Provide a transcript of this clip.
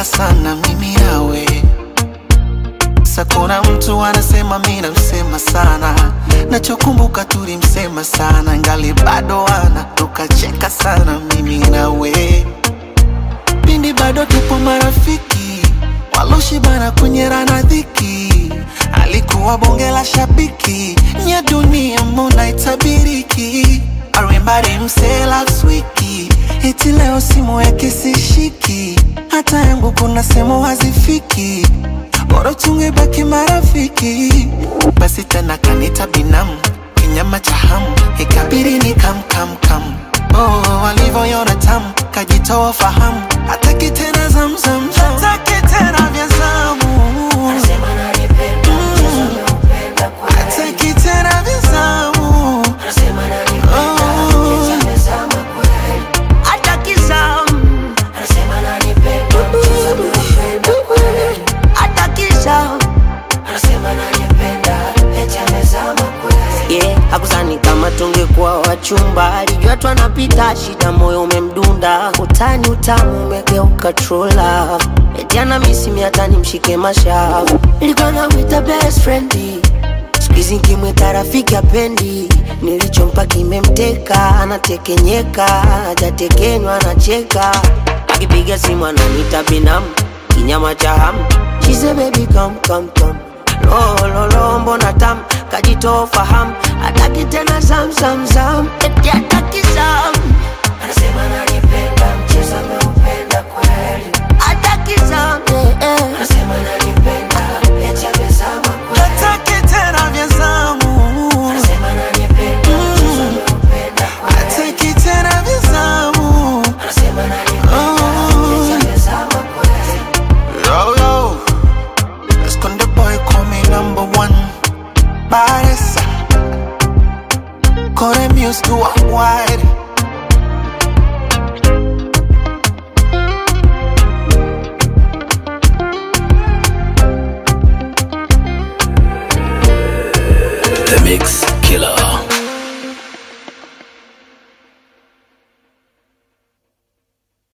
tukacheka sana mimi nawe Sa kuna mtu anasema mi namsema sana, nachokumbuka tulimsema sana, ngali bado ana tukacheka sana mimi nawe, pindi bado tupo marafiki, waloshibana kunyera na dhiki, alikuwa bonge la shabiki, nya dunia mbona itabiriki, arimbari mse last wiki, eti leo simu yake sishiki, hata yangu kuna sehemu hazifiki bora tungebaki marafiki. Basi tena kanita binamu, kinyama cha hamu, ikabidi ni kam kam kam. Oh, walivyoiona tamu, kajitoa fahamu, hataki tena zamzam, hataki tena vya zamu, Anasema ananipenda, mchezo ameupenda kweli. hataki tena vya zamu. Anasema ananipenda, eti amezama kweli. hataki zamu, Anasema ananipenda, mchezo ameupenda kweli. hataki zamu. Anasema ananipenda, eti amezama kweli. yeah, hakuzani kama tungekuwa wachumba, alijua tu anapita shida, moyo umemdunda, utani utamu umegeuka true love, eti ana misi hata nimshike mashavu, nilikuwa namwita best friend siku hizi nkimwita rafiki apendi, nilichompa kimemteka, anatekenyeka, hajatekenywa anacheka, akipiga simu ananita binamu, kinyama cha hamu, she say baby come come come lololo mbona tam kajitoa fahamu hataki tena zam zam zam eti hataki zam Anasema ananipenda